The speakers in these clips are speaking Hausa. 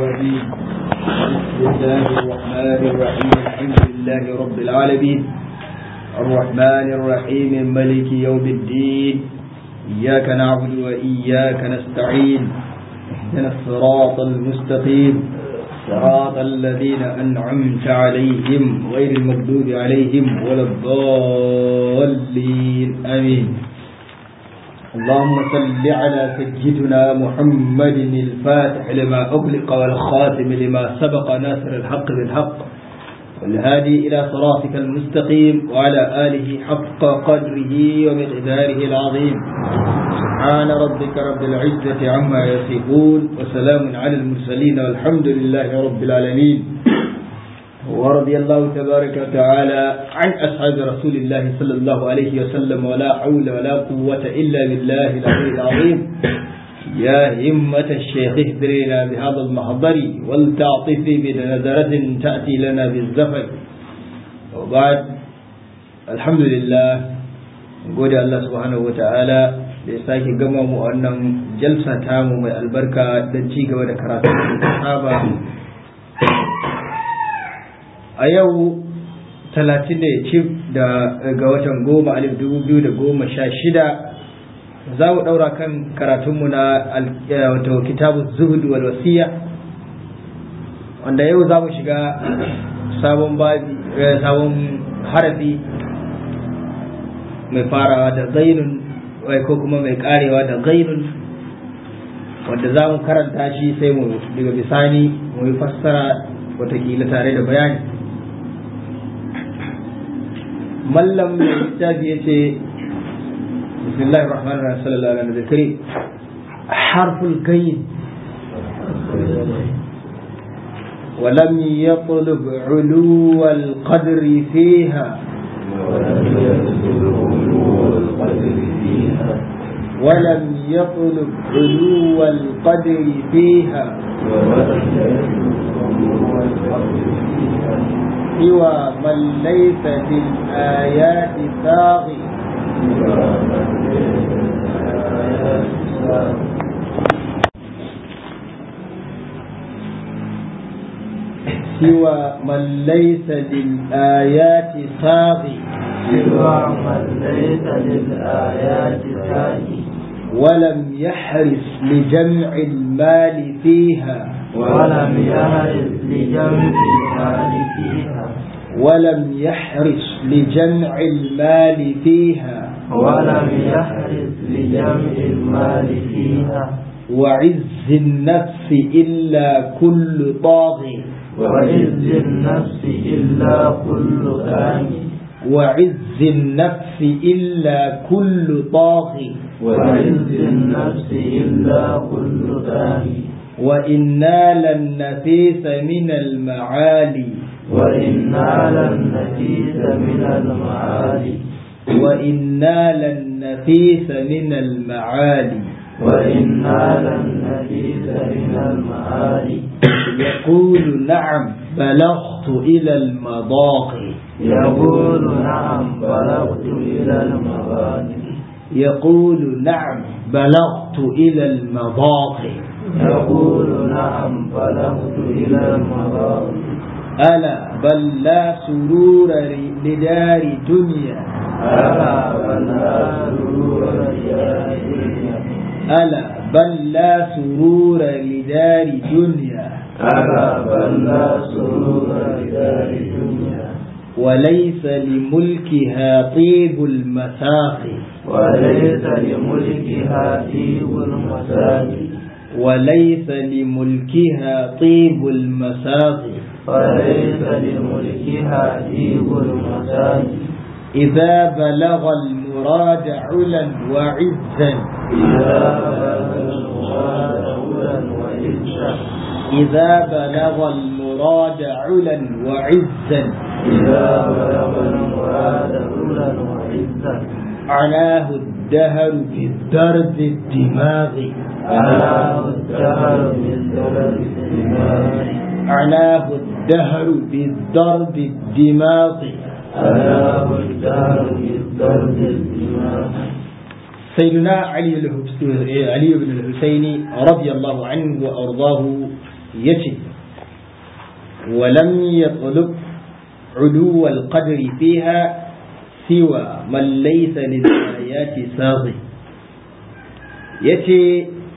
الرجيم بسم الله الرحمن الرحيم الحمد لله رب العالمين الرحمن الرحيم ملك يوم الدين إياك نعبد وإياك نستعين اهدنا الصراط المستقيم صراط الذين أنعمت عليهم غير المغضوب عليهم ولا الضالين آمين اللهم صل على سيدنا محمد الفاتح لما أغلق والخاتم لما سبق ناصر الحق بالحق والهادي إلى صراطك المستقيم وعلى آله حق قدره ومقداره العظيم سبحان ربك رب العزة عما يصفون وسلام على المرسلين والحمد لله رب العالمين ورضي الله تبارك وتعالى عن أصحاب رسول الله صلى الله عليه وسلم ولا حول ولا قوة إلا بالله العلي العظيم يا همة الشيخ اهدرينا بهذا المحضر ولتعطف بنظرة تأتي لنا بالزفر وبعد الحمد لله gode Allah subhanahu wata'ala da ya sake gama mu wannan jalsa tamu mai albarka don ci gaba da karatu da saba a yau talatin da ya ci ga watan goma alif dubu biyu da goma sha shida za mu ɗaura kan karatunmu na wato kitabu zuhudu wal wasiya wanda yau za mu shiga sabon babi sabon harafi mai farawa da zainun ko kuma mai karewa da zainun wanda za mu karanta shi sai mu daga bisani mu yi fassara watakila tare da bayani mallam mai littafi ya ce bismillahir rahmanir rahim sallallahu alaihi wa sallam harful gayin ولم يطلب علو القدر فيها ولم يطلب علو القدر فيها سوى من ليس في الآيات ساغي سوى من ليس للآيات ساغي سوى من ليس للآيات ساغي ولم يحرص لجمع المال فيها ولم يهرس لجمع المال فيها ولم يحرص لجمع المال فيها ولم يحرص لجمع المال فيها وعز النفس إلا كل طاغي وعز النفس إلا كل ثاني وعز النفس إلا كل طاغي وعز النفس إلا كل ثاني وإن نال النفيس من المعالي وإن نال النفيس من المعالي وإن نال النفيس من المعالي وإن نال النفيس من المعالي يقول نعم بلغت إلى المضاقي يقول نعم بلغت إلى المغاني يقول نعم بلغت إلى المضاقي يقول نعم بلغت إلى المغاني ألا بل لا سرور لدار دنيا ألا بل لا سرور لدار دنيا ألا بل لا سرور لدار دنيا ألا بل لا سرور لدار دنيا وليس لملكها طيب المساقي وليس لملكها طيب المساقي وليس لملكها طيب المساقي وليس لملكها طيب المساقي إذا بلغ المراد علا وعزا إذا بلغ المراد علا وعزا إذا بلغ المراد علا وعزا إذا بلغ المراد علا وعزا عناه الدهر بالدرد الدماغي ألا الدهر بالدرب الدماغ عناه الدهر بالضرب الدماغ ألا الدهر بالدرب الدماغ سيدنا علي الحس- علي بن الحسين رضي الله عنه وأرضاه yace ولم يطلب علو القدر فيها سوى من ليس للآيات ساغي yace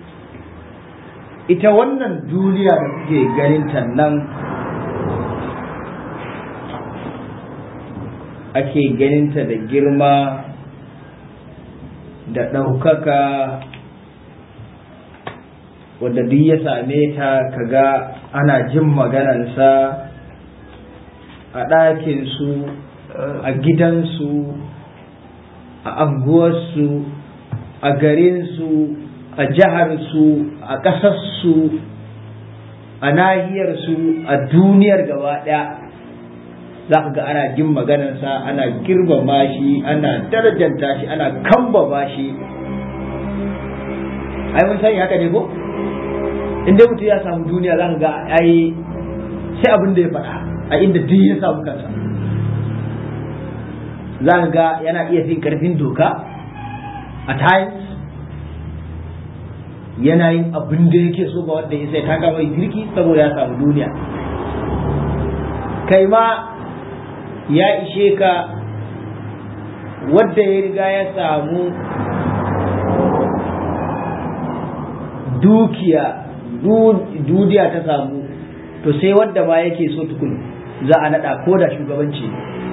ita wannan duniya da kuke ganinta nan ake ganinta da girma da ɗaukaka wadda duk ya same ta kaga ana jin maganansa a ɗakinsu a gidansu a anguwarsu a garinsu a jiharsu a ƙasarsu a nahiyarsu a duniyar gaba ɗaya za ka ga ana jin maganarsa ana girmama shi ana darajanta shi ana kambaba shi ai mun sani haka ne ko in dai mutum ya samu duniya za ka ga ai sai abin da ya faɗa a inda duk ya samu kansa za ka ga yana iya fin karfin doka a times yana yin abin da yake so ba wanda ya sai ta mai girki saboda ya samu duniya kai ma ya ishe ka wadda ya riga ya samu dukiya dudiya ta samu to sai wadda ma yake so tukun za a nada ko da shugabanci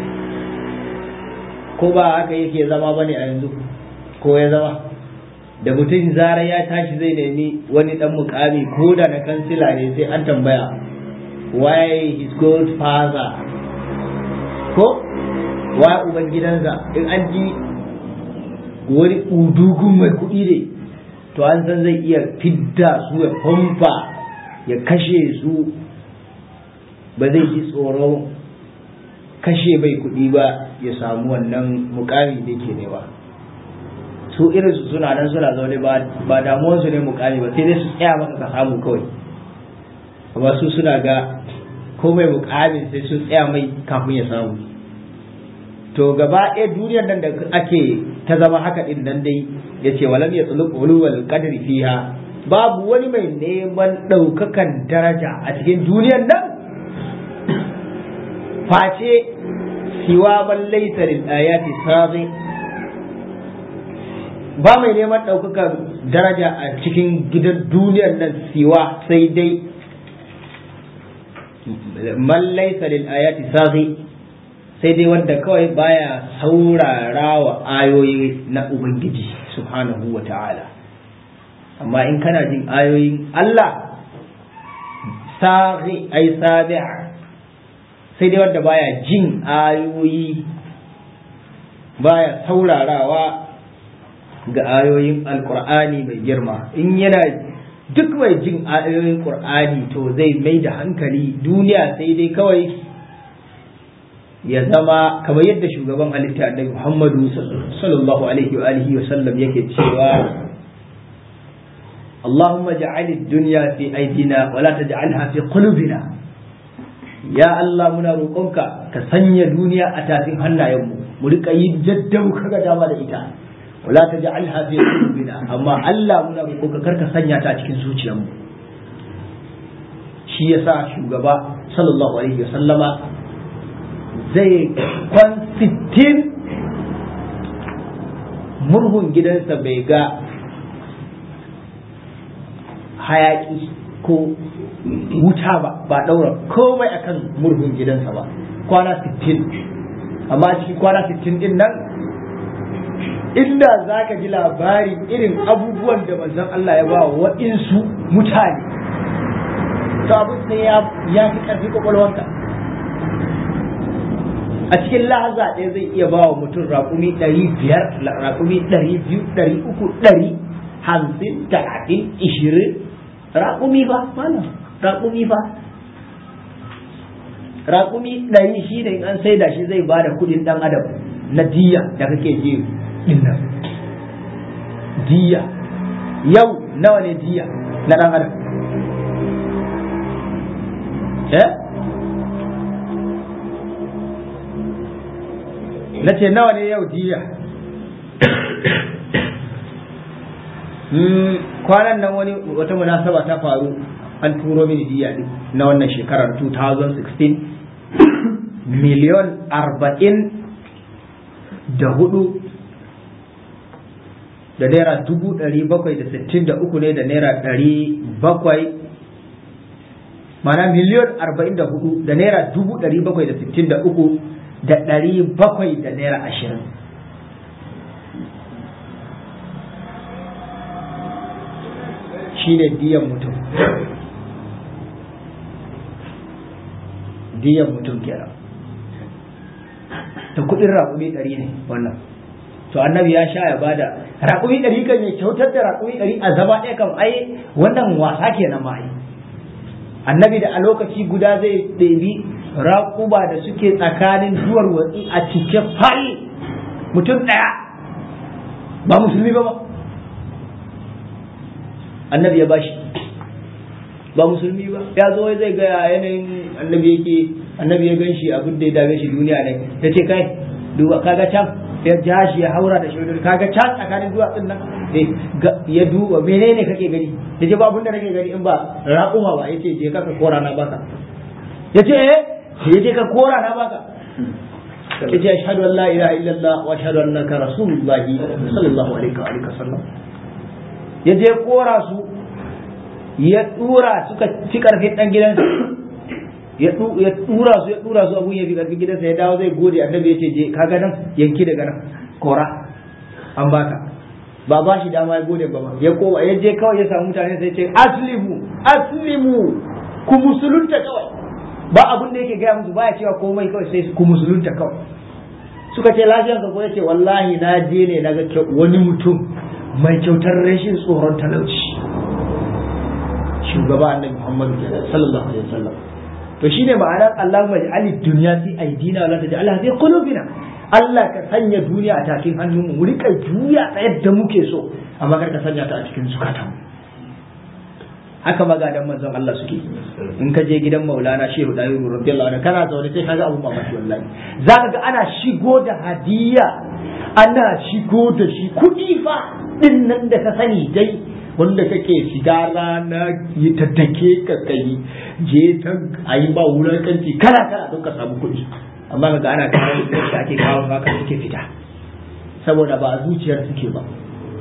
ko ba haka yake zama bane a yanzu ko ya zama da mutum zara ya tashi zai nemi wani dan mukami ko da na kansila ne sai an tambaya why his good father ko why uban gidansa in an ji wani udugun mai kuɗi ne to an san zai iya fidda su ya famfa ya kashe su ba zai ji tsoron kashe bai kuɗi ba ya samu wannan mukami da ke nema su irin su suna nan suna zaune ba damuwarsu ne mukami ba sai dai su tsaya maka ka samu kawai amma su suna ga ko mai mukamin sai sun tsaya mai kafin ya samu to gaba ɗaya duniyar nan da ake ta zama haka din nan dai ya ce walam ya tsulub ulul qadri fiha babu wani mai neman ɗaukakan daraja a cikin duniyar nan face siwa man laysa lil ayati sabi ba mai neman ɗaukakan daraja a cikin gidan duniyar nan siwa sai dai man laysa lil ayati sabi sai dai wanda kawai baya saurara wa ayoyi na Ubangiji subhanahu wa ta'ala amma in kana jin ayoyin Allah sa'i ai sabi'a sai dai wanda baya jin ayoyi baya saurarawa ga ayoyin alkur'ani mai girma in yana duk mai jin ayoyin qur'ani to zai mai da hankali duniya sai dai kawai ya zama kamar yadda shugaban halitta annabi Muhammadu sallallahu alaihi wa alihi wa sallam yake cewa Allahumma ja'al ad-dunya fi aydina wa la taj'alha fi qulubina ya Allah muna roƙonka ka sanya duniya a tafin hannayenmu mu rika yi jaddau kaga dama da ita wa la taj'alha fi qulubina amma Allah muna roƙonka kar ka sanya ta a cikin zuciyarmu shi yasa shugaba sallallahu alaihi wa sallama zai kwan sittin murhun gidansa bai ga hayaki ko wuta ba ba daura komai akan murhun gidansa ba kwana sittin amma cikin kwana sittin din nan inda za ka ji labari irin abubuwan da manzon Allah ya ba wa waɗansu mutane to abin sai ya fi ƙarfi kwakwalwanka a cikin lahaza ɗaya zai iya ba wa mutum raƙumi ɗari biyar raƙumi ɗari biyu ɗari uku ɗari hamsin talatin ishirin raƙumi ba mana raƙumi ba raƙumi ɗari shi ne an sai da shi zai ba da kuɗin ɗan adam na diya da kake ji ɗin nan diya yau nawa ne diya na ɗan adam eh na ce nawa ne yau diya kwanan nan wani wata munasaba ta faru an turo mini diya din na wannan shekarar 2016 miliyon arba'in da hudu da naira dubu ɗari bakwai da sittin da uku ne da naira ɗari bakwai mana miliyon arba'in da hudu da naira dubu ɗari bakwai da sittin da uku da ɗari bakwai da naira ashirin shi ne diyan mutum diyan mutum kenan da kuɗin raƙumi ɗari ne wannan to annabi ya sha ya bada raƙumi ɗari kan ya kyautar da raƙumi ɗari a zama ɗaya kan ai wannan wasa kenan ma ai annabi da a lokaci guda zai ɗebi raƙuba da suke tsakanin duwar watsi a cike fal mutum ɗaya ba musulmi ba ba annabi ya bashi ba musulmi ba ya zo zai ga yanayin annabi yake annabi ya gan shi abin da ya dame shi duniya ne ya ce kai duba kaga can ya ja shi ya haura da shi kaga can tsakanin duwatsun nan ya duba menene kake gani ya ce ba abin da nake gani in ba raƙuma ba ya ce je ka kora na baka ya ce eh ya ce ka kora na baka ya ce ashhadu an la ilaha illallah wa ashhadu annaka rasulullah sallallahu alaihi wa alihi wasallam ya je kora su ya dura suka ci karfin dan gidansa ya dura su ya dura su abun ya fi karfin gidansa ya dawo zai gode annabi ya ce je kaga nan yanki daga nan kora an baka ba ba shi dama ya gode ba ma ya kowa ya je kawai ya samu mutane sai ce aslimu aslimu ku musulunta kawai ba abun da yake gaya musu baya cewa komai kawai sai ku musulunta kawai suka ce lafiyar ka ko yace wallahi na je ne naga wani mutum mai kyautar rashin tsoron talauci shugaba annabi Muhammadu sallallahu alaihi wasallam to shine ma'anar Allah maj'alid dunya fi aidina wala taj'alha fi qulubina Allah ka sanya duniya a takin hannunmu mu rika juya ta yadda muke so amma kar ka sanya ta a cikin zukatan haka magadan manzon Allah suke in ka je gidan Maulana Shehu Dayiru radiyallahu anhu kana zaune sai kaga abun mamaki wallahi zaka ga ana shigo da hadiya ana shigo da shi kudi fa din nan da ka sani dai wanda kake shiga rana yi ta take ka kai je ta ayi ba wulakanci kana kana don ka samu kuɗi amma ga ana kawo da ake kawo haka suke fita saboda ba a zuciyar suke ba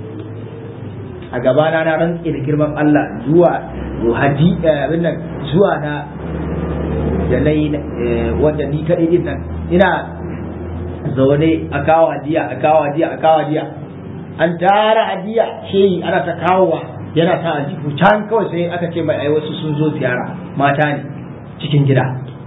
a gabana na rantse da girman Allah zuwa hadi abin nan zuwa na da na yi wanda ni kaɗai din nan ina zaune a kawo hadiya a kawo hadiya a kawo hadiya an tara hadiya shehi ana ta kawowa yana ta aljihu can kawai sai aka ce mai ai wasu sun zo ziyara mata ne cikin gida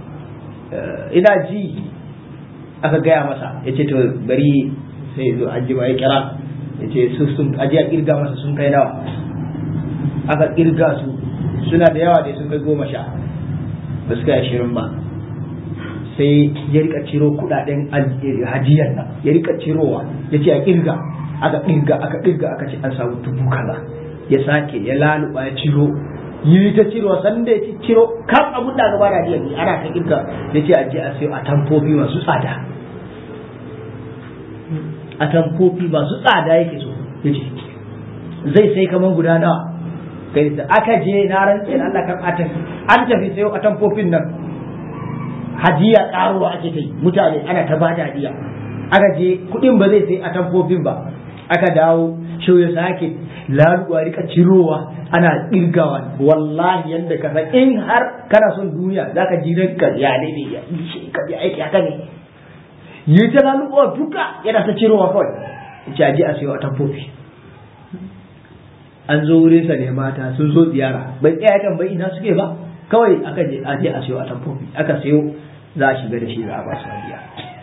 ina ji aka gaya masa ya ce to bari sai zo an ji ya kira ya ce su sun ajiya kirga masa sun kai nawa aka kirga su suna da yawa da sun kai goma sha ba su kai ashirin ba sai ya rika ciro kudaden hajiyar nan ya rika cirowa ya ce a kirga aka kirga aka kirga aka ce an samu dubu kaza ya sake ya laluba ya ciro yi ta ciro sanda ya ciro kan abun da gaba da hajiyar ne ana ta kirga ya ce a je a sayo a tamfofi masu tsada a tamfofi masu tsada yake so ya ce zai sai kamar guda nawa kai da aka je na rantse da Allah kan atan an tafi sayo a tamfofin nan hadiya karuwa ake ta yi mutane ana ta ba da hadiya aka je kudin ba zai sai a tamfofin ba aka dawo shau ya sake laluwa rika cirowa ana kirgawa wallahi yadda ka san in har kana son duniya zaka ji ranka ya ne ne ya shi ka ji aiki haka ne yi ta laluwa duka yana ta cirowa kawai jaji a sayo a tamfofi an zo wurin sa ne mata sun zo ziyara bai tsaya kan bai ina suke ba kawai aka je a je a sayo a tamfofi aka sayo za a shiga da shi za a ba su hadiya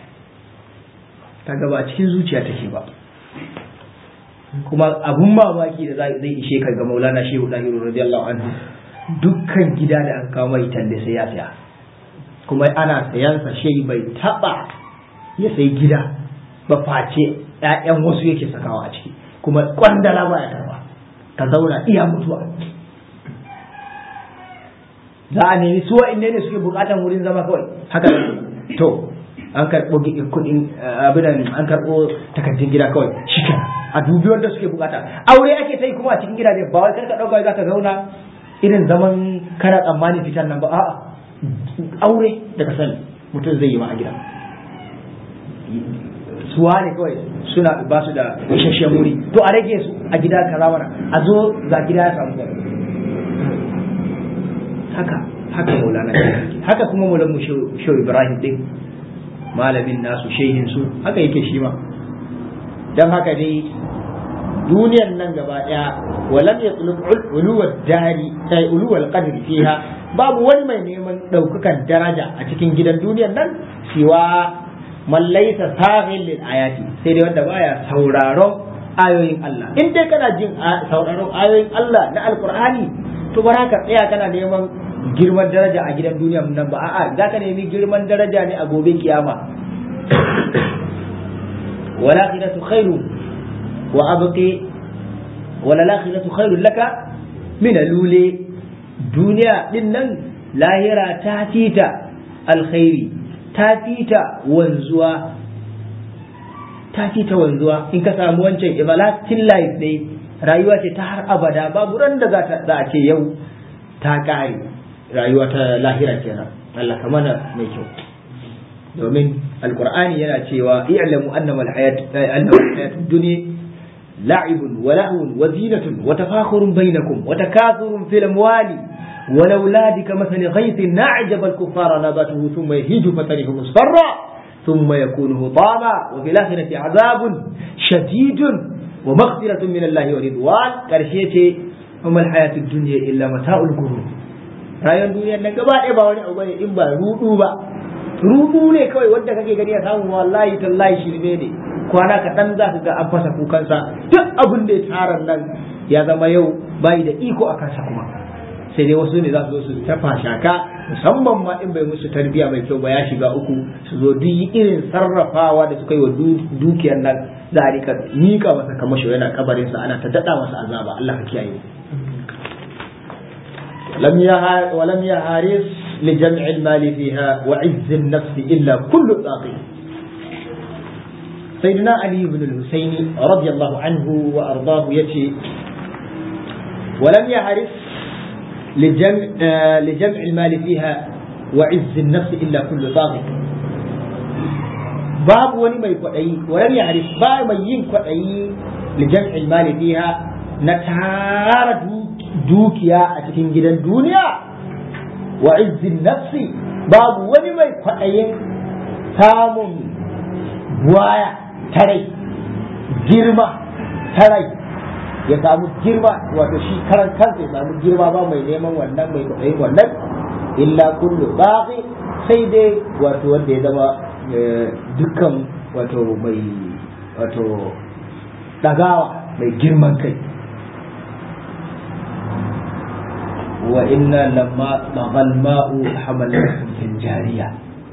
kaga ba cikin zuciya take ba kuma abun mamaki da zai ishe ka ga maulana shehu dahiru radiyallahu anhu dukkan gida da aka kawo mai talle sai ya saya kuma ana sayansa shehi bai taba ya sai gida ba face ƴaƴan wasu yake sakawa a ciki kuma kwandala ba ya karba ka zauna iya mutuwa za a nemi su wa'inne ne suke bukatan wurin zama kawai haka to an karɓo kuɗin abin an karɓo takardun gida kawai shi a dubi wanda suke bukata aure ake ta yi kuma a cikin gidaje ba wai karka ɗauka za ka zauna irin zaman kana tsammani fitan nan ba a'a aure da ka sani mutum zai yi ma a gida suwa ne kawai suna ba su da isasshen wuri to a rage su a gida kaza mana a zo ga gida ya samu gaba haka haka maulana haka kuma maulan mu shehu ibrahim din malamin nasu shehin su haka yake shi ma dan haka dai duniyar nan gaba daya walam yatlub uluwad dari sai uluwal qadri fiha babu wani mai neman daukakan daraja a cikin gidan duniyar nan siwa man laysa saghil lil ayati sai dai wanda baya sauraron ayoyin Allah in dai kana jin sauraron ayoyin Allah na alqur'ani to bara ka tsaya kana neman girman daraja a gidan duniya nan ba a'a za ka nemi girman daraja ne a gobe kiyama wala akhiratu khairu wa abqi wala akhiratu khairu laka min alule duniya din nan lahira ta fita alkhairi ta fita wanzuwa ta fita wanzuwa in ka samu wancan everlasting life ne rayuwa ce ta har abada babu ran da za a ce yau ta kare rayuwa ta lahira kenan Allah ka mana mai kyau domin alqur'ani yana cewa i'lamu annama alhayat annama alhayat dunya la'ibun wa lahwun wa zinatun wa tafakhurun bainakum wa takathurun fil amwali والأولاد كمثل غيث أعجب الكفار نباته ثم يهيج فتره مصفرا ثم يكون هطاما وفي الآخرة عذاب شديد ومغفرة من الله ورضوان كرشيتي وما الحياة الدنيا إلا متاع الغرور rayuwar duniyar nan gaba ɗaya ba wani abu bane in ba rudu ba rudu ne kawai wanda kake gani ya samu wallahi tallahi shirme ne kwana kaɗan za ka ga an fasa kukansa duk abin da ya tara nan ya zama yau bayi da iko a kansa kuma sai dai wasu ne za su zo su tafa shaka musamman ma in bai musu tarbiya mai kyau ba ya shiga uku su zo duk irin sarrafawa da suka yi wa dukiyar nan za a rika mika masa kamasho yana kabarinsa ana ta daɗa masa azaba Allah ka kiyaye ولم يهارس لجمع المال فيها وعز النفس إلا كل باقي سيدنا علي بن الحسين رضي الله عنه وأرضاه يتي ولم يهرس لجمع, آه لجمع المال فيها وعز النفس إلا كل باغي باب وني ما يقعي ولم يعرف باب ما ينقعي لجمع المال فيها نتار دوكيا أتكين جدا دنيا وعز النفس باب وني ما يقعي سامون بوايا تري جرمة تري ya samu girma wato shi karan kansa ya samu girma ba mai neman wannan mai kwaɗayin wannan illa kullu baqi sai dai wato wanda ya zama dukkan wato mai wato dagawa mai girman kai wa inna lamma taghal ma'u hamalnakum fil jariya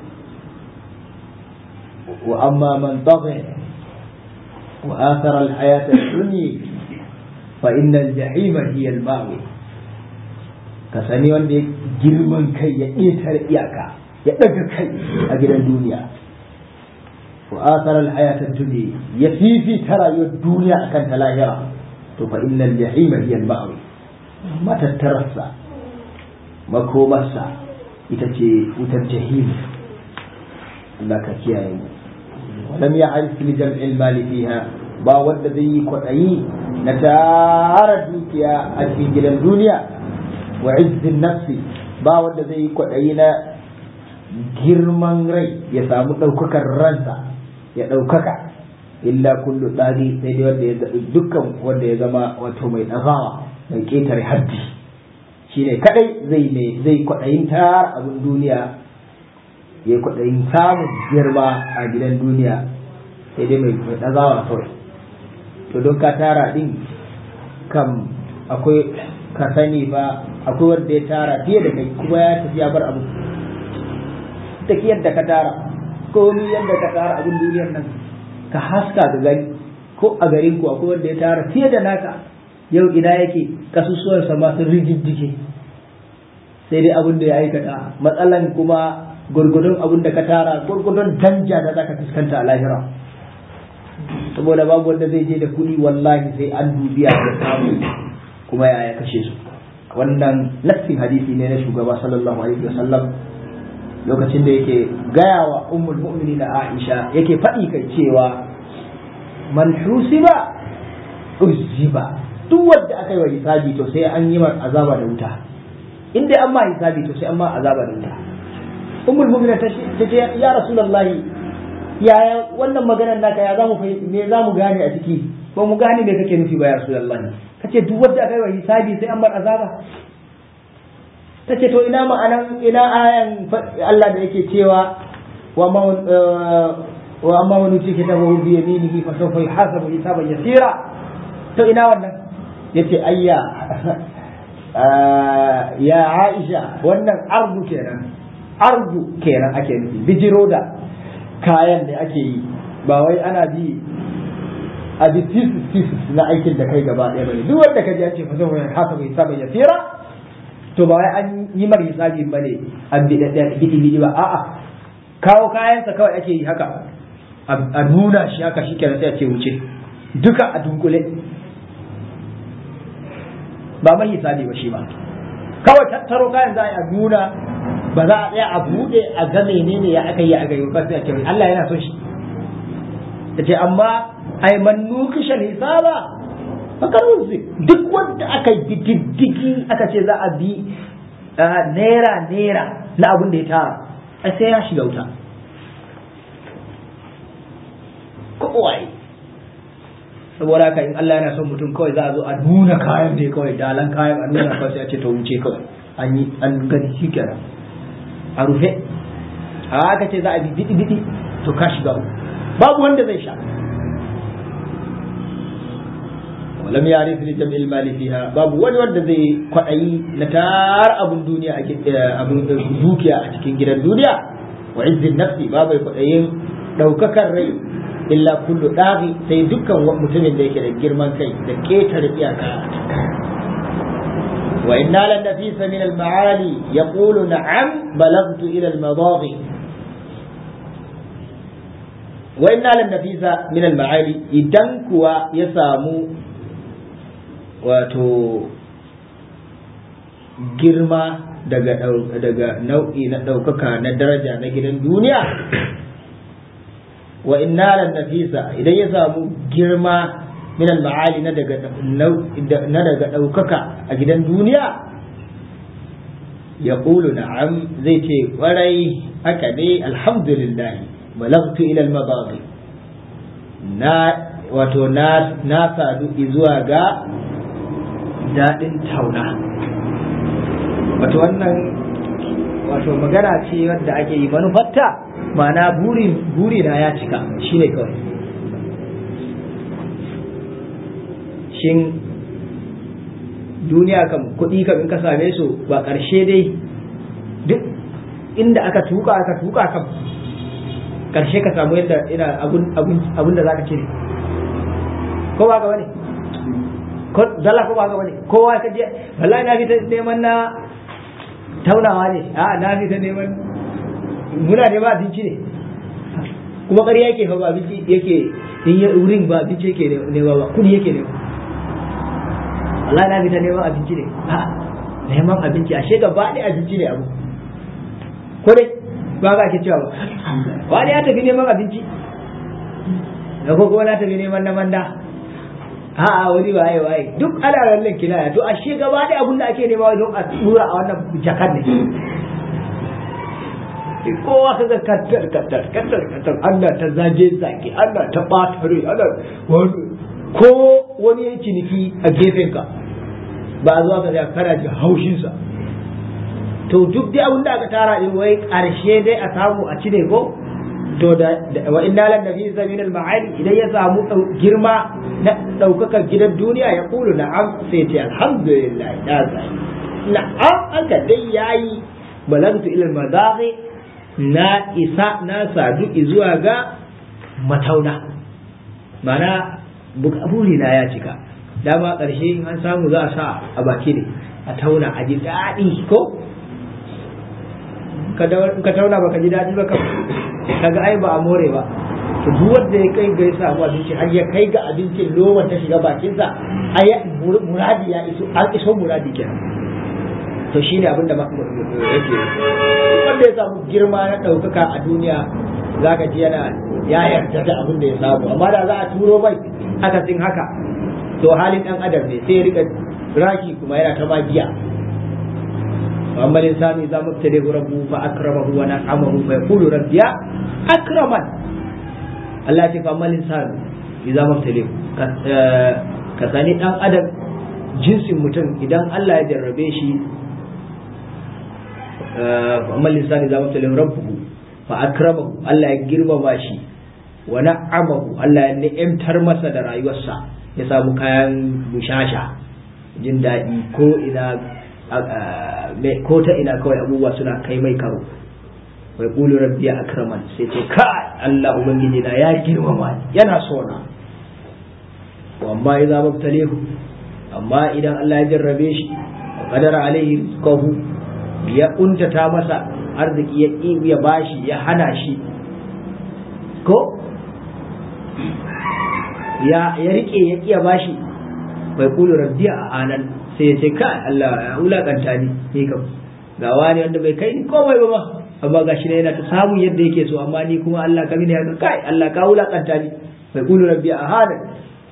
wa amma man tagha wa athara al hayata ad-dunya فإن الجحيم هي المأوى kasani wanda ya girman kai ya ƙetare iyaka ya ɗaga kai a gidan duniya wa asarar hayatar duniya ya fifita rayuwar duniya akan ta lahira to fa innal jahima hiya al-ma'wi matattararsa makomarsa ita ce wutar jahim Allah ka kiyaye mu ولم يعرف لجمع المال فيها ba wanda zai yi kwaɗayi na tara dukiya a cikin gidan duniya wa izzin nafsi ba wanda zai yi kwaɗayi na girman rai ya samu ɗaukakar ransa ya ɗaukaka illa kullu tsari sai dai wanda ya dukkan wanda ya zama wato mai ɗagawa mai ƙetare haddi shine kadai zai ne zai kwaɗayin tara abin duniya ya kwaɗayin samun girma a gidan duniya sai dai mai ɗagawa kawai to don ka tara din kam akwai ka sani ba akwai wanda ya tara fiye da kai kuma ya tafi ya bar abu ta yadda ka tara komi yadda ka tara abin duniyar nan ka haska ga gari ko a garin ku akwai wanda ya tara fiye da naka yau ina yake kasusuwan sa sun rigiddike sai dai abin da ya aikata matsalan kuma gurgudun abin da ka tara gurgudun danja da zaka fuskanta a lahira saboda babu wanda zai je da kuɗi wallahi sai an dubiya da samu kuma ya ya kashe su wannan nassin hadisi ne na shugaba sallallahu alaihi wasallam lokacin da yake gaya wa ummul mu'minin Aisha yake faɗi kai cewa man husiba uzziba duk wanda aka yi wa hisabi to sai an yi mar azaba da wuta in dai an ma hisabi to sai an ma azaba da wuta ummul mu'minin ta ce ya rasulullahi yaya wannan maganar naka ya zamu me zamu gane a ciki ba mu gane me kake nufi ba ya rasulullahi kace duk wanda aka yi wa hisabi sai an bar azaba tace to ina ma'anan ina ayan Allah da yake cewa wa ma wa amma wani ce kitabahu bi yaminihi fa sawfa yuhasabu hisaban yasira to ina wannan yace ayya ya Aisha wannan ardu kenan ardu kenan ake nufi bijiro da kayan da ake yi ba wai ana bi a bi thesis na aikin da kai gaba ɗaya bane duk wanda ka ji an ce fa sawfa yuhasabu hisaban yasira to ba wai an yi mar hisabi bane an bi da bidi bidi ba a'a kawo kayansa kawai ake yi haka a nuna shi haka shi kenan sai a ce wuce duka a dunkule ba mai hisabi ba shi ba kawai tattaro kayan za a nuna ba za a tsaya a buɗe a ga menene ya aka yi a gari ba sai a ce Allah yana son shi ta ce amma ai man nukishan hisaba fakar wuzi duk wanda aka yi diddigi aka ce za a bi naira naira na abin da ya tara ai sai ya shiga wuta kowai saboda haka in Allah yana son mutum kawai za a zo a nuna kayan ne kawai dalan kayan a nuna kawai sai a ce ta wuce kawai an yi an gani shi kenan a rufe a haka ce za a bi didi didi to ka shiga babu wanda zai sha ولم يعرف لجمع المال فيها باب wani wanda zai kwaɗayi na tar abun duniya a abun dukiya a cikin gidan duniya wa izzin nafsi babu kwaɗayin ɗaukakar rai illa kullu ɗaghi sai dukkan mutumin da yake da girman kai da ƙetare iyaka wa inna lan nafisa min al ma'ali yaqulu na'am balagtu ila al madaghi wa inna lan nafisa min al ma'ali idan kuwa ya samu wato girma daga daga nau'i na ɗaukaka na daraja na gidan duniya wa innalan nafisa idan ya samu girma min al-ma'ali na daga na daga ɗaukaka a gidan duniya ya ƙulu na'am zai ce ƙwarai haka ne alhamdulillah balagtu ila al-mabaghi na wato na na sadu zuwa ga daɗin tauna wato wannan wato magana ce wadda ake yi manufarta ma'ana buri na ya cika shi ne kawai shin duniya kam kuɗi kam in ka same su ba ƙarshe dai duk inda aka tuka aka tuka kam ƙarshe ka samu yadda ina abun da za ka cire ko ba ka wani ko zalla ko ba ka wani kowa ka je wallahi na fita neman na taunawa ne a na fita neman muna neman abinci ne kuma ƙarya yake fa ba abinci yake in ya wurin ba abinci yake nema ba kudi yake nema wallahi na fita neman abinci ne a neman abinci ashe gaba ɗaya abinci ne abu ko dai ba ka ake cewa ba wani ya tafi neman abinci da ko kuma na tafi neman na manda a'a wani waye waye duk ana lallan kinaya to ashe gaba da abin da ake nema don a tura a wannan jakar ne kowa kaga kattar kattar kattar kattar Allah ta zage zage Allah ta bata rai Allah ko wani ya ciniki a gefen ka ba zuwa ka ga kana ji haushin sa to duk dai abin da aka tara din wai karshe dai a samu a cire ko to da wa inna lan nabi min al ma'ali idan ya samu girma na daukakar gidan duniya ya kulu na'am sai ce alhamdulillah da zai na'am aka dai yayi balagtu ila al madaghi na isa na sadu zuwa ga matauna mana buri na ya cika dama ƙarshe in an samu za a sa a baki ne a tauna a ji daɗi ko ka tauna baka ji daɗi ba kaga ai ba a more ba to duk wanda ya kai ga ya samu abinci har ya kai ga abincin loma ta shiga bakinsa ai muradi ya iso an iso muradi kenan to shine abin da yake wanda ya samu girma na ɗaukaka a duniya za ka ji yana ya yarda da abin da ya samu amma da za a turo mai akasin haka to halin ɗan adam ne sai ya rika raki kuma yana ta magiya amma insani za mu tare rabbu fa akramahu wa na'amahu fa yaqulu rabbiya akraman Allah ya ce fa amma insani idza mabtali ka sani dan adam jinsin mutum idan Allah ya jarrabe shi amma lisani za mabtali rabbuhu fa akramahu Allah ya girmama shi wa na'amahu Allah ya ni'imtar masa da rayuwarsa ya samu kayan bushasha jin daɗi ko ina ko ta ina kawai abubuwa suna kai mai karo wai kulu rabbi akraman sai ce ka Allah ubangiji na ya girmama yana so na amma idza mabtalihu amma idan Allah ya jarrabe shi qadara alaihi rizqahu ya untata masa arziki ya ya bashi ya hana shi ko ya ya rike ya kiya bashi bai kulu rabbi a anan sai ya ce ka Allah ya wulakanta ni ni kam ga wani wanda bai kai ni komai ba ma amma gashi ne yana ta samun yadda yake so amma ni kuma Allah ka mini haka kai Allah ka wulakanta ni bai kulu rabbi a anan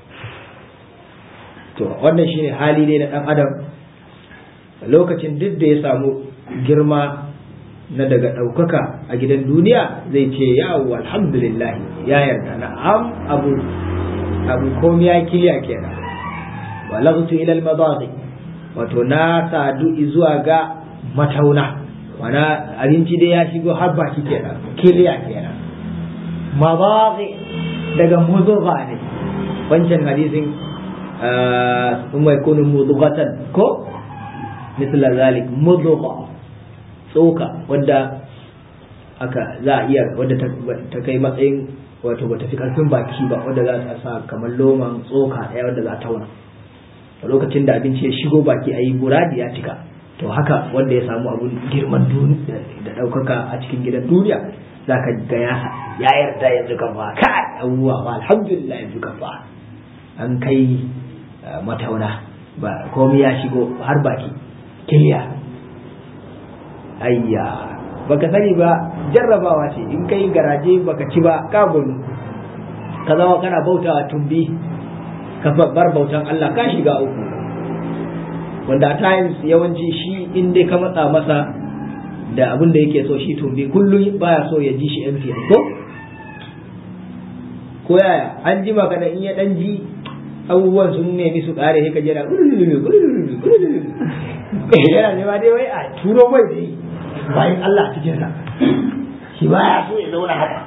to wannan shine hali ne na dan adam lokacin duk da ya samu girma na daga ɗaukaka a gidan duniya zai ce yawo alhamdulillah ya yarda na am abu abu komi ya kiliya kenan balagtu ila al wato na sadu zuwa ga matauna wana abinci dai ya shigo har baki kenan kiliya kenan madaghi daga mudugha ne wancan hadisin ثم يكون مضغة كو مثل ذلك مضغة tsoka wadda aka za a iya wadda ta kai matsayin wato ba ta fi karfin baki ba wadda za ta sa kamar loman tsoka ɗaya wadda za a tauna a lokacin da abinci ya shigo baki a yi buradi ya cika to haka wanda ya samu abun girman da ɗaukaka a cikin gidan duniya za ka ga ya yarda yanzu kan ba kai abubuwa ba alhamdulillah yanzu kan ba an kai matauna ba komai ya shigo har baki kiliya ayya baka sani ba jarrabawa ce in kai garaje baka ci ba ka gonu ka zama kana bautawa tumbi ka bar bautan Allah ka shiga uku wanda times yawanci shi in dai ka matsa masa da abin da yake so shi tumbi kullum baya so ya ji shi empty ko ko yaya an ji maka da in ya dan ji abubuwan sun nemi su kare sai ka jira yana nema dai wai a turo mai dai bayan Allah cikin sa shi ba ya so ya zauna haka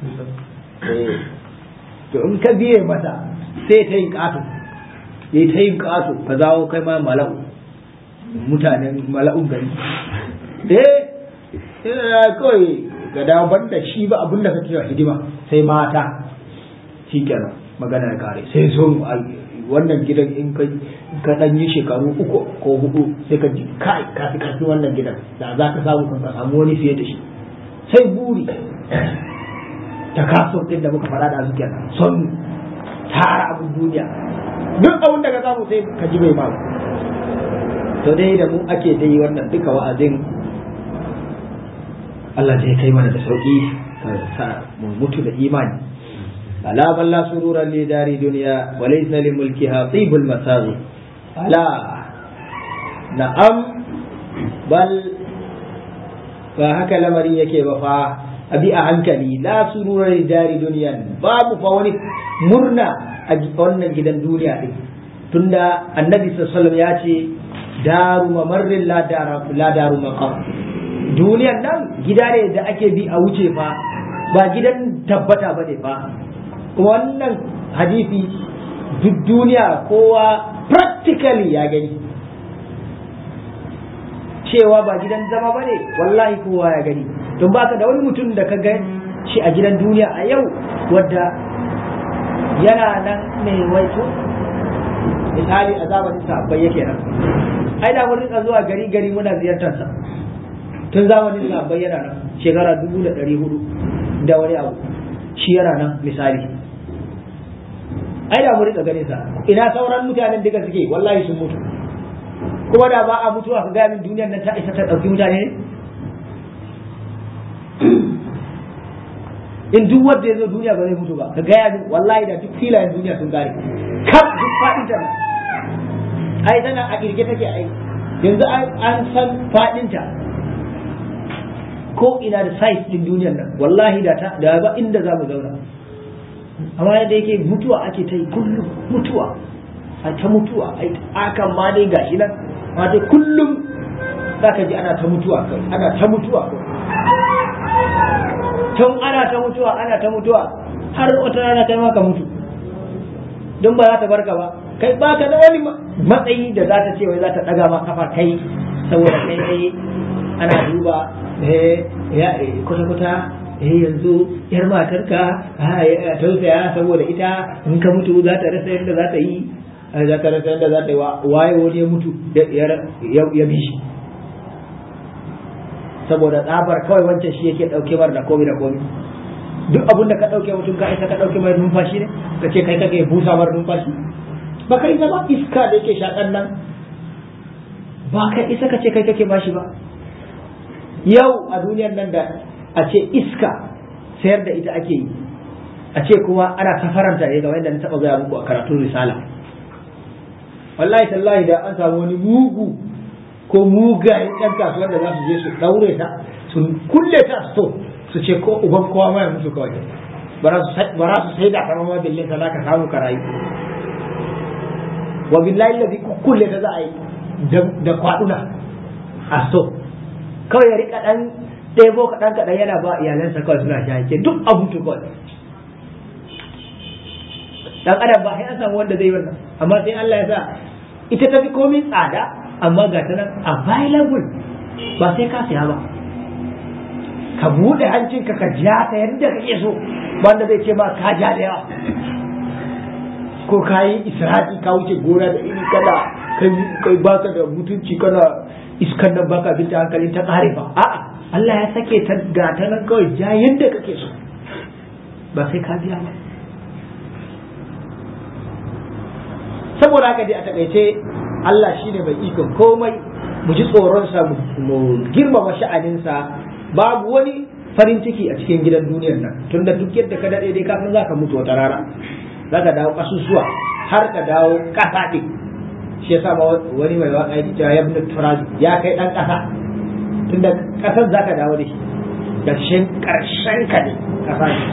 to in ka biye masa sai ta yin ƙato ya ta yin ƙato ka zawo kai ma mala'u mutanen mala'un gari eh kawai ga daban da shi ba abin da kake wa hidima sai mata shi kenan magana ya kare sai son wannan gidan in ka ka dan yi shekaru uku ko hudu sai ka ji kai ka fi karfin wannan gidan da za ka samu ka samu wani fiye da shi sai buri ta kaso din da muka fara da su kenan son tara abun duniya duk abun da ka samu sai ka ji bai ba to dai da mu ake dai wannan duka wa'azin Allah zai kai mana da sauki ka sa mu mutu da imani ألا بل لا سرور لدار دنيا وليس لملكها طيب المساغي ألا نعم بل فهكا لمري يكي وفا أبي أعنكني لا سرور لدار دنيا باب فوني مرنا أجئنا جدا دنيا تند النبي صلى الله عليه وسلم ياتي دار ممر لا دار لا دار مقام duniyan nan gida ne da ake bi a wuce fa ba gidan tabbata ba ne fa kuma wannan hadisi duk duniya kowa practically ya gani cewa ba gidan zama ba ne wallahi kowa ya gani don baka da wani mutum da ka gani shi a gidan duniya a yau wadda yana nan mai waito misali a zamanin sabbai yake nan ai da mun rika zuwa gari gari muna ziyartar sa tun zamanin sabbai yana nan shekara dubu da ɗari hudu da wani abu shi yana nan misali ai da mu rika ganin sa ina sauran mutanen duka suke wallahi sun mutu kuma da ba a mutuwa ka gaya min duniyar nan ta isa ta ɗauki mutane ne in duk wanda ya zo duniya ba zai mutu ba ka gaya min wallahi da duk filayen duniya sun gare kaf duk faɗin ta ai tana a kirge take ai yanzu an san faɗin ta ko ina da size din duniyar nan wallahi da ta da ba inda za mu zauna amma yadda yake mutuwa ake ta yi kullum mutuwa a ta mutuwa ai akan ma dai gashi nan ma dai kullum za ka ji ana ta mutuwa kai ana ta mutuwa kai tun ana ta mutuwa ana ta mutuwa har wata rana kai ma ka mutu don ba za ta barka ba kai ba ka da wani matsayi da za ta ce wai za ta daga ma kafa kai saboda kai kai ana duba ya kuta kuta eh yanzu yar matarka a tausaya saboda ita in ka mutu za ta rasa yadda za ta yi za ta rasa yadda za ta yi waye wani ya mutu ya bi shi saboda tsabar kawai wancan shi yake dauke mar da komai da komai duk abin da ka dauke mutum ka isa ka dauke mai numfashi ne ka ce kai kake busa mar numfashi ba ka isa ba iska da yake shakan nan ba ka isa ka ce kai kake bashi ba yau a duniyar nan da a ce iska sayar da ita ake yi a ce kuma ana safaranta ne kamar yadda na taɓa gaya muku a karatun risala wallahi tallahi da an samu wani mugu ko mugayen ɗan kasuwar da za su je su ɗaure ta su kulle ta sto su ce ko uban kowa ma ya mutu kawai ba za su sai da kama ma billin sa ka samu ka rayu wa billahi ladhi kulle ta za a yi da kwaduna a sto kawai ya rika dan ɗebo kaɗan kaɗan yana ba iyalansa kawai suna shahake duk a mutu kawai dan adam ba sai an samu wanda zai wannan amma sai Allah ya sa ita tafi komai tsada amma ga ta nan available ba sai ka siya ba ka buɗe hancinka ka ja ta yadda kake so wanda zai ce ma ka ja da yawa ko ka yi isra'i ka wuce gona da iri kana kai baka da mutunci kana iskan nan baka binta hankalin ta ƙare ba a'a Allah ya sake ta ga ta nan kawai ja yadda kake so ba sai ka biya ba saboda haka dai a takaice Allah shine mai ikon komai mu ji tsoronsa mu girmama sha'aninsa babu wani farin ciki a cikin gidan duniyar nan tunda duk yadda ka daɗe dai kafin za ka mutu wata rana za ka dawo ƙasusuwa har ka dawo ƙasa ɗin shi yasa ma wani mai waka ya cewa ya turazi ya kai ɗan ƙasa tunda ƙasar za ka dawo da shi ƙarshen ƙarshen ka ne ƙasa ne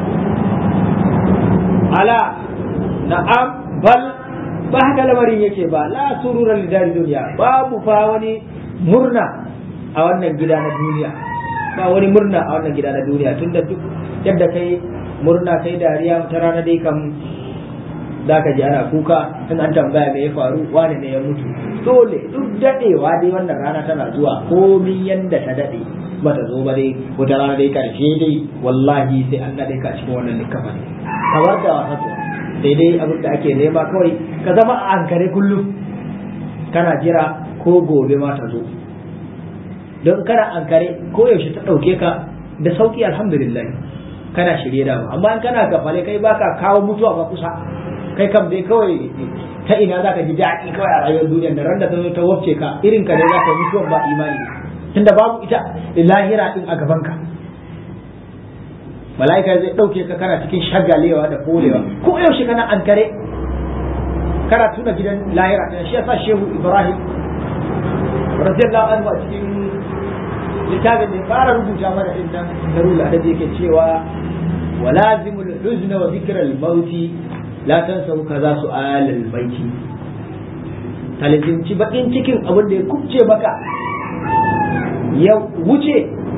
ala na'am bal ba haka lamarin yake ba la surura lidari duniya babu fa wani murna a wannan gida na duniya ba wani murna a wannan gida na duniya tunda duk yadda kai murna kai dariya ta rana dai kam za ka ji ana kuka in an tambaya me ya faru wani ne ya mutu dole duk dadewa dai wannan rana tana zuwa komin yanda ta dade bata zo ba dai wata rana dai karshe dai wallahi sai an dade ka cikin wannan likafa ne kamar da wasa sai dai abin da ake nema kawai ka zama a ankare kullum kana jira ko gobe ma ta zo don kana ankare ko yaushe ta ɗauke ka da sauki alhamdulillah kana shirye da amma in kana gafale kai baka kawo mutuwa ba kusa kai kam dai kawai ta ina za ka ji daɗi kawai a rayuwar duniyar da ran da ta zo ta wafce ka irin ka ne za ka mutuwan ba imani tunda babu ita lahira din a gaban ka mala'ika zai ɗauke ka kana cikin shagalewa da kolewa ko yaushe kana ankare kana tuna gidan lahira ɗin shi yasa shehu ibrahim radiyallahu anhu a cikin littafin da ya fara rubuta mana din nan darul adab yake cewa walazimul huzna wa dhikral mauti la tansahu kaza su'al al baiti talazimci bakin cikin abin da ya kubce maka ya wuce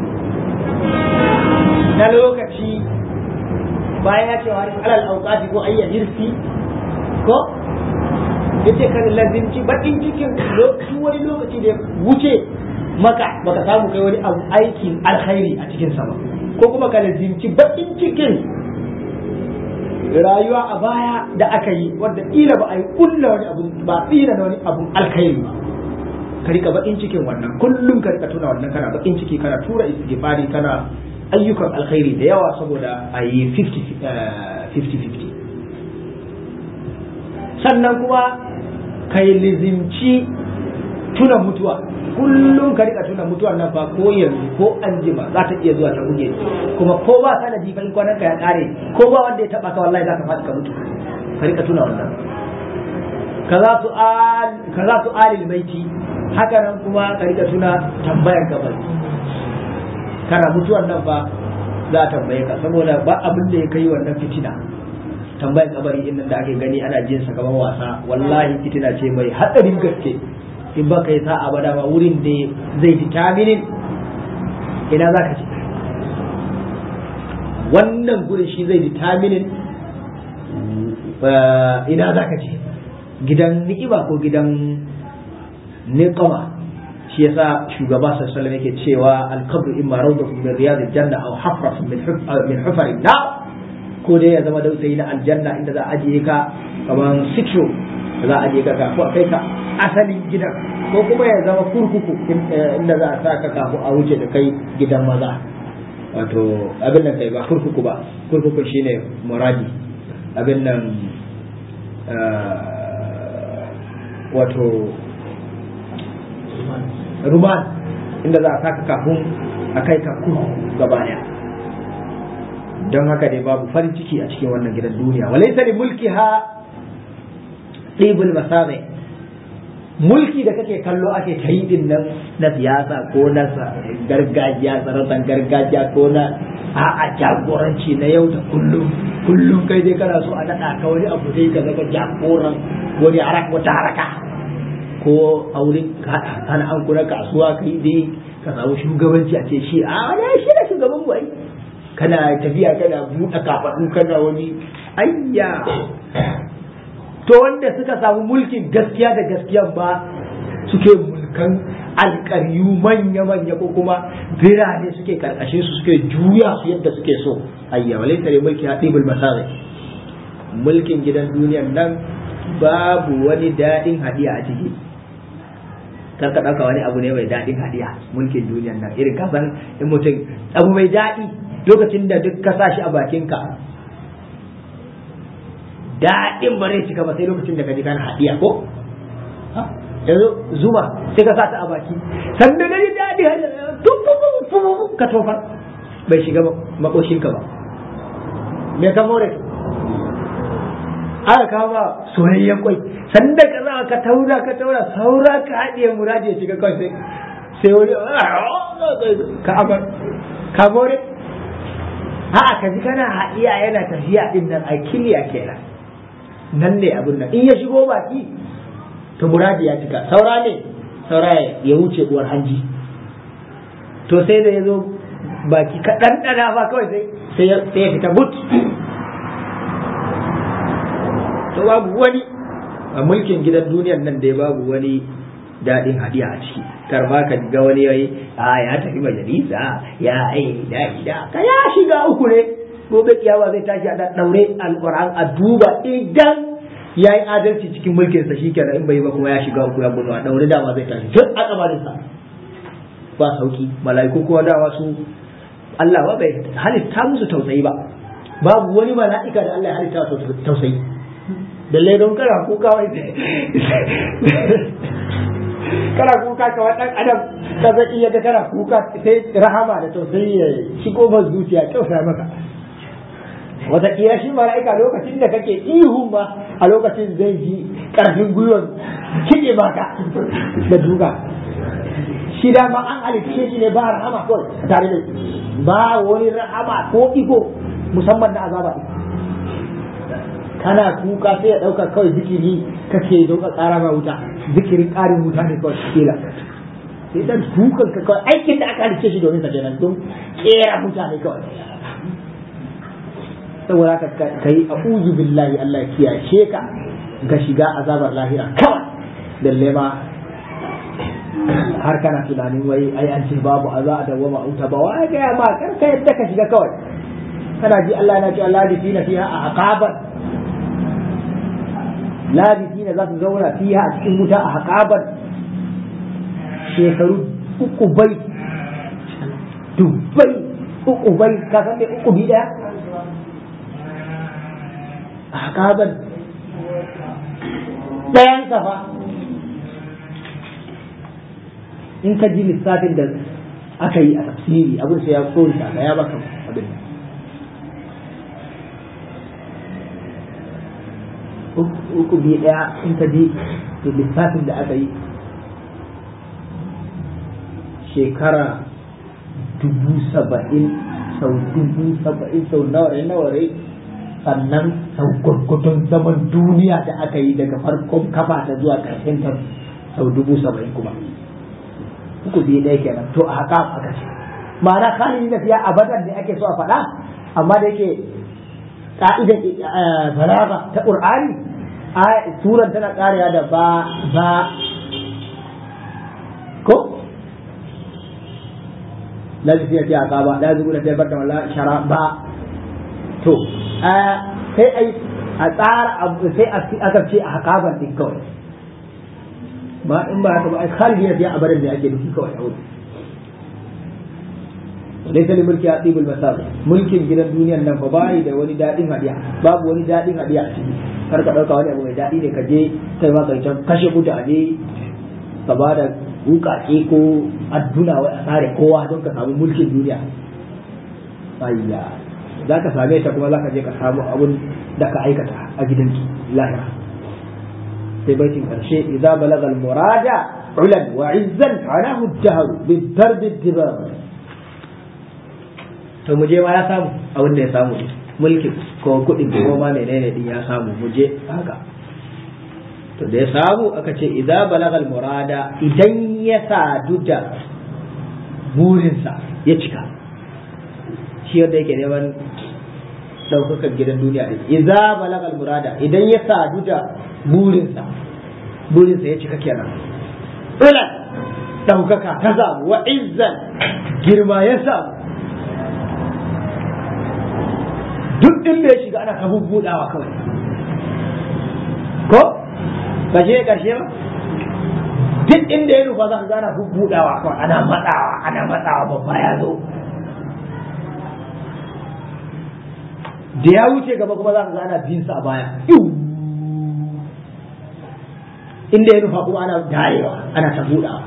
na lokaci bayan ya ce wa alal auqati ko ayya hirsi ko yace kan lazimci bakin cikin lokacin wani lokaci da ya wuce maka baka samu kai wani abu aikin alkhairi a cikin sa ba ko kuma ka lazimci bakin cikin rayuwa a baya da aka yi wanda kila ba a yi kulla wani abu ba tsira na wani abun alkhairi ba ka rika bakin cikin wannan kullum ka rika tuna wannan kana bakin ciki kana tura istighfari kana ayyukan alkhairi da yawa saboda a yi 50-50 sannan kuma ka yi lizimci tuna mutuwa kullum ka rika tuna mutuwar nan fa ko yanzu ko an jima za ta iya zuwa ta buge kuma ko ba sanadi fa in kwanan ka ya kare ko ba wanda ya taba ka wallahi za ka faɗi ka mutu ka rika tuna wannan kaza su al kaza su alil baiti haka nan kuma ka rika tuna tambayar kabari kana mutuwar nan fa za a tambaye ka saboda ba abin da ya kai wannan fitina tambayar kabari din nan da ake gani ana jin sa kamar wasa wallahi fitina ce mai hadarin gaske in ba kai sa'a ba dama wurin da zai determine ina za ka ce wannan gurin shi zai determine ina za ka ce gidan ni'ima ko gidan niqama shi yasa shugaba sallallahu alaihi yake cewa al-qabr imma rawdatun min riyadil janna aw hafratun min min hufarin na ko dai ya zama dausayi na aljanna inda za a ajiye ka kamar sitro za a ajiye ka kafu a kai ka asalin gidan ko kuma ya zama kurkuku inda za a sa ka kafu a wuce da kai gidan maza wato abin nan kai ba kurkuku ba kurkuku shine muradi abin nan wato ruman inda za a saka kafin a kai ka kurkuku gaba daya don haka dai babu farin ciki a cikin wannan gidan duniya walaysa li mulkiha ɗibul masarai mulki da kake kallo ake ta yi din nan na siyasa ko na gargajiya sarautar gargajiya ko na a'a jagoranci na yau da kullum kullum kai dai kana so a naɗa ka wani abu dai ka zama jagoran wani haraka wata haraka ko a wurin kana an kuna kasuwa kai dai ka samu shugabanci a ce shi a wani shi da shugaban mu ai kana tafiya kana buɗe kafaɗu kana wani ayya to wanda suka samu mulkin gaskiya da gaskiya ba suke mulkan alƙaryu manya-manya ko kuma birane suke karkashin su suke juya su yadda suke so ayya walai tare mulki hadibul masari mulkin gidan duniyan nan babu wani daɗin hadiya a ciki kar ka ɗauka wani abu ne mai daɗin hadiya mulkin duniyan nan irin kasan in mutum abu mai daɗi lokacin da duk ka sa shi a bakinka daɗin ba zai cika ba sai lokacin da ka ji kana haɗiya ko yanzu zuma sai ka sa ta a baki sannan na ji daɗi ka tofar bai shiga makoshinka ba me ka more aka kama soyayyen kwai sanda ka za ka taura ka taura saura ka haɗiye muraji ya shiga kawai sai wani ka amar ka more a'a ka ji kana haɗiya yana tafiya din nan a kiliya kenan nan ne abin nan in ya shigo baki to muradi ya cika saura ne saura ya wuce uwar hanji to sai da ya zo baki ka ɗanɗana ba kawai sai ya fita but to babu wani a mulkin gidan duniyar nan dai babu wani daɗin hadiya a ciki kar ma ka ga wani yayi a ya tafi majalisa ya ai da ida ka ya shiga uku ne gobe kiyawa zai tashi a daure alquran a duba idan ya yi adalci cikin mulkin sa shikenan in bai ba kuma ya shiga uku ya gudu a daure dama zai tashi duk a kabarin sa ba sauki mala'iku kuma dama su Allah ba bai halitta musu tausayi ba babu wani mala'ika da Allah ya halitta su tausayi dalle don kana kuka wai kana kuka ka wadan adam ka zai iya ga kana kuka sai rahama da tausayi ya shigo ma zuciya tausaya maka wataƙila shi mala'ika lokacin da kake ihu ma a lokacin zai ji ƙarfin gwiwar kiɗe maka da duka shi da ma an halitce shi ne ba rahama kawai tare da ba wani rahama ko iko musamman na azaba kana kuka sai ya ɗauka kawai zikiri kake don ka ƙara ma wuta zikirin ƙarin wuta ne kawai kila sai dan kukan ka kawai aikin da aka halitce shi domin sa kenan don ƙera mutane kawai saboda ka ka yi a uzu billahi Allah ya kiyashe ka ga shiga azabar lahira kawai dalle ma har kana tunanin wai ai an ce babu aza da wama uta ba wai ga ma kar ka yadda ka shiga kawai kana ji Allah yana cewa labisina fiha a aqaban labisina za su zauna fiha a cikin wuta a aqaban shekaru uku bai dubbai uku bai ka san me uku bi daya ahkaban ɗayan fa in ka ji lissafin da aka yi a tafsiri abin sai ya tsori ka ya baka abin uku biyu ɗaya in ka ji lissafin da aka yi shekara dubu saba'in sau dubu saba'in sau naware naware sannan sau gwargwadon zaman duniya da aka yi daga farkon kafa ta zuwa ƙarshen ta sau dubu saba'in kuma uku biyu ɗaya kenan to a haka aka ce ma'ana khalidi na fiya abadan ne ake so a faɗa amma da yake ka'idar balaga ta qur'ani suran tana ƙariya da ba ba ko la zai fiye a ba la zubu da fiye barta wala shara ba to sai ai a tsara sai aka ce a hakaban din kawai ba in ba haka ba ai khalidi ya fiye a barin da ake nufi kawai a wuri laysa li mulki atibul masab mulkin gidan duniyar nan fa bai da wani dadin hadiya babu wani dadin hadiya a ciki kar ka dauka wani abu mai dadi ne ka je kai ma kai can kashe mutane ka ba da wukake ko adduna wai a tsare kowa don ka samu mulkin duniya ayya za ka same ta kuma za ka je ka samu abun da ka aikata a gidan lahira sai baitin karshe idza balagha al murada ulan wa izzan alahu ad-dahr bid darb ad-dibar to mu je ma ya samu abin da ya samu mulkin ko kuɗin ko ma menene din ya samu mu je haka to da ya samu aka ce idza balagal murada idan ya sadu da burinsa ya cika shi yadda yake neman ɗaukakar gidan duniya ne idza balagal murada idan ya sadu da burinsa burinsa ya cika kenan ulan ɗaukaka ta samu wa izzan girma ya samu duk inda ya shiga ana ta bubbudawa kawai ko ba je karshe ba duk inda ya nufa za ka gana bubbudawa kawai ana matsawa ana matsawa babba ya zo da ya wuce gaba kuma za ka gana bin sa a baya inda ya nufa kuma ana darewa ana ta budawa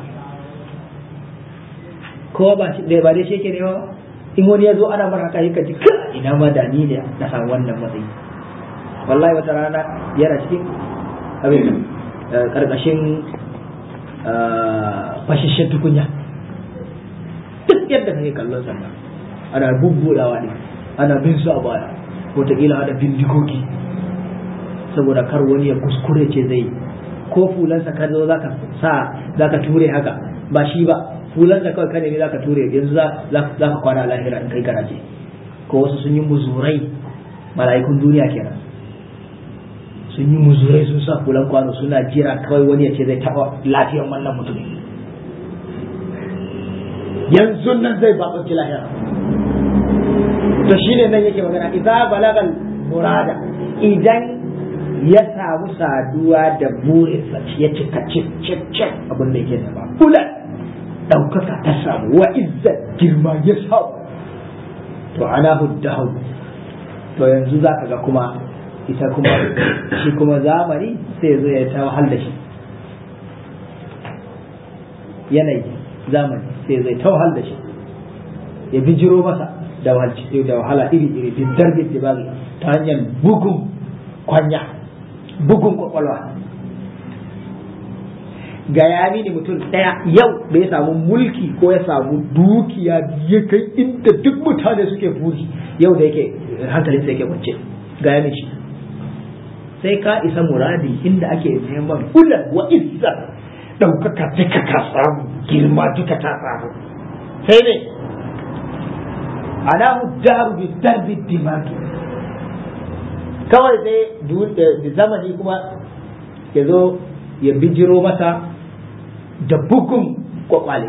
ko ba ba dai shi ke nema ba in wani ya zo ana mara haka yaka ji ina ma da ni ne na samu wannan matsayi wallahi wata rana yana cikin abin karkashin fashishen tukunya duk yadda kake kallon sannan ana bubbudawa ne ana bin su a baya wataƙila ana bindikoki saboda kar wani ya kuskure ce zai ko fulansa ka zo zaka sa zaka ture haka ba shi ba fulansa kawai ka nemi zaka ture yanzu za ka kwana a lahira in kai garaje ko wasu sun yi muzurai mala'ikun duniya kenan sun yi muzurai sun sa fulan kwano suna jira kawai wani ya ce zai taɓa lafiyar wannan mutum yanzu nan zai baƙonci lahira to shine nan yake magana idza balagal murada idan ya samu saduwa da burinsa ya cika cik abin da yake zama ulan ɗaukaka ta samu wa izzat girma ya samu to ana huddahu to yanzu za ka ga kuma ita kuma shi kuma zamani sai zo ya ta wahal da shi yanayi zamani sai zai ta wahal da shi ya bijiro masa da wahala iri iri bin darbin da ta hanyar bugun kwanya bugun kwakwalwa ga ya mini mutum ɗaya yau da ya samu mulki ko ya samu dukiya ya kai inda duk mutane suke buri yau da yake hankalin sa yake kwance ga ya shi sai ka isa muradi inda ake neman ulan wa izza ɗaukaka duka ka samu girma duka ta samu sai ne alahu daru bi darbi dimaki kawai sai da zamani kuma ya zo ya bijiro masa da bugun kwakwale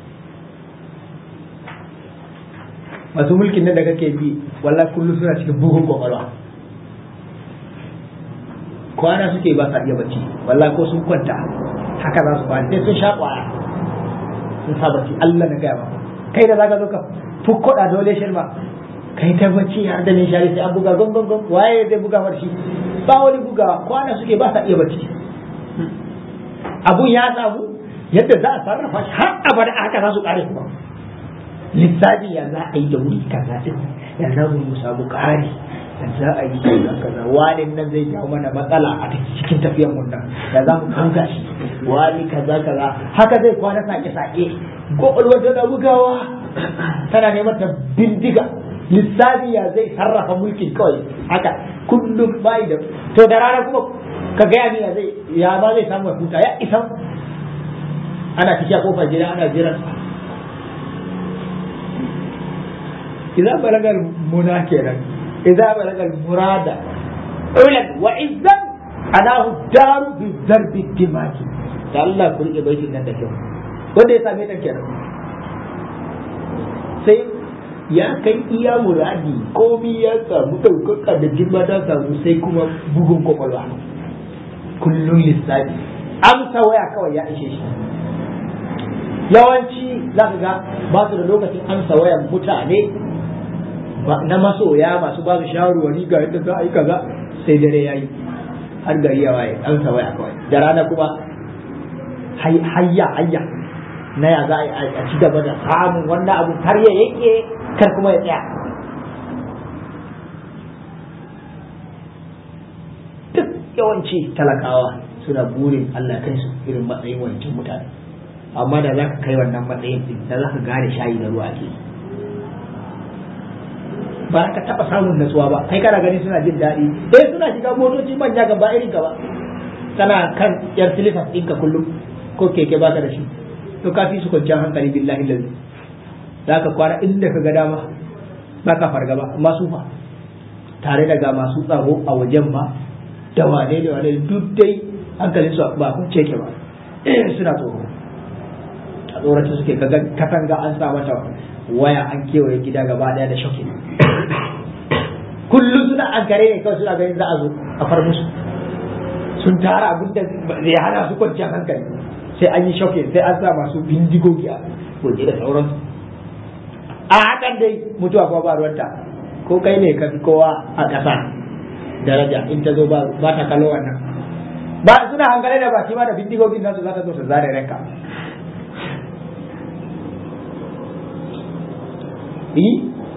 masu mulkin nan da kake bi wallah kullum suna cikin bugun kwakwalwa kwana suke ba sa iya bacci wallah ko sun kwanta haka za su kwana sai sun sha kwaya sun sa bacci Allah na gaya ba kai da zaka zo ka fukkoda dole shi ma kai ta bacci har da nishari sai an buga gon gon gon waye zai buga mar shi ba wani buga kwana suke ba sa iya bacci abun ya samu yadda za a sarrafa shi har abada haka za su kare kuma lissafi ya za a yi da wuri kaza din ya za mu samu kare ya za a yi kaza kaza wani nan zai jawo mana matsala a cikin tafiyar mun nan ya za mu kanga shi wani kaza kaza haka zai kwana sake sake kwakwalwar tana bugawa tana neman ta bindiga lissafi ya zai sarrafa mulkin kawai haka kullum bai da to da rana kuma ka gaya ni ya zai ya ba zai samu ya huta ya isa ana cikin kofar gida ana jiran إذا بلغ المنى كيرا إذا بلغ المراد علم وعزا أناه الدار بالضرب الدماغ الله كل بيت nan da kyau wanda ya same ta kenan sai ya kai iya muradi komi ya samu ɗaukaka da girma ta samu sai kuma bugun kwakwalwa kullum lissafi amsa waya kawai ya ishe shi yawanci za ka ga ba su da lokacin amsa wayan mutane na masoya masu ba su shawarwari ga yadda za a yi kaza sai dare ya yi har gari ya waye an sa waya kawai da rana kuma hayya hayya na ya za a ci gaba da samun wannan abu har ya yake kar kuma ya tsaya duk yawanci talakawa suna burin Allah kai su irin matsayin wancan mutane amma da za ka kai wannan matsayin din da za ka gane shayi da ruwa ake ba ka taba samun natsuwa ba kai kana gani suna jin daɗi eh suna shiga motoci manya gaba irin ka ba kana kan yar silifas ɗinka kullum ko keke baka da shi to ka fi su kwanciyar hankali billahi lazi za ka kwana inda ka ga dama ba ka fargaba masu fa tare da ga masu tsaro a wajen ba da wane da wane duk dai hankalin su ba kun ceke ba suna tsoro a tsorata suke katanga an sa mata waya an kewaye gida gaba daya da shokin kullum suna an kare ne kawai suna ganin za a zo a far musu sun tara abin da zai hana su kwanciyar hankali sai an yi shokin sai an sa masu bindigogi a waje da sauransu a hakan dai mutuwa kuma ba ruwanta ko kai ne ka fi kowa a ƙasa daraja in ta zo ba ta kallo wannan ba suna hankali da baki ma da bindigogin nasu za ta zo su zare ranka yi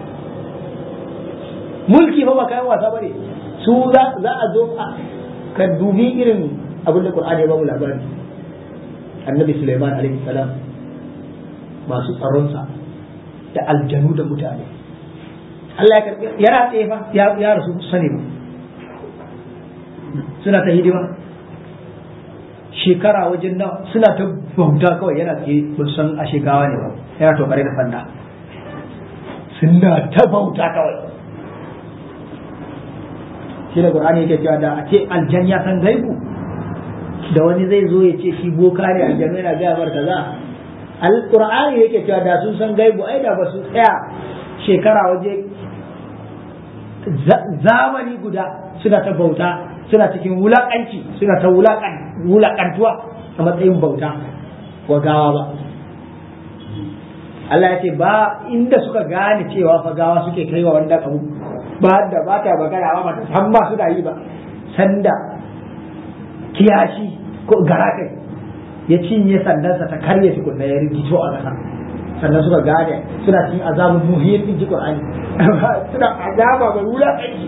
mulki fa ba kayan wasa bane su za a zo a ka dubi irin abin da Qur'ani ya ba mu labari annabi Sulaiman alaihi salam masu tsaronsa da aljanu da mutane Allah ya karbi yana tsaye fa ya rasu sani ba suna ta hidima shekara wajen nan suna ta bauta kawai yana tsaye ba san a shekawa ne ba yana tokare da sanda suna ta bauta kawai shi da qur'ani yake cewa da a ce aljan ya san gaibu da wani zai zo ya ce shi boka ne aljanu yana gaya mar kaza alqur'ani yake cewa da sun san gaibu ai da ba su tsaya shekara waje zamani guda suna ta bauta suna cikin wulakanci suna ta wulakantuwa a matsayin bauta wa gawa ba Allah ya ce ba inda suka gane cewa fa gawa suke kai wa wannan abu ba da ba ta magana ba ta san ba su da yi ba sanda kiyashi ko garakai ya cinye sandansa ta karye tukunna ya rikito a ƙasa sannan suka gane suna cikin azabun muhim in ji Qur'ani suna azaba mai wulaƙanci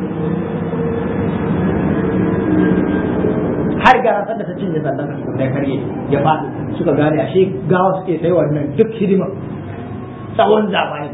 har gara sanda ta cinye sandansa tukunna ya karye ya faɗi suka gane ashe gawa suke sai wannan duk hidima tsawon zamani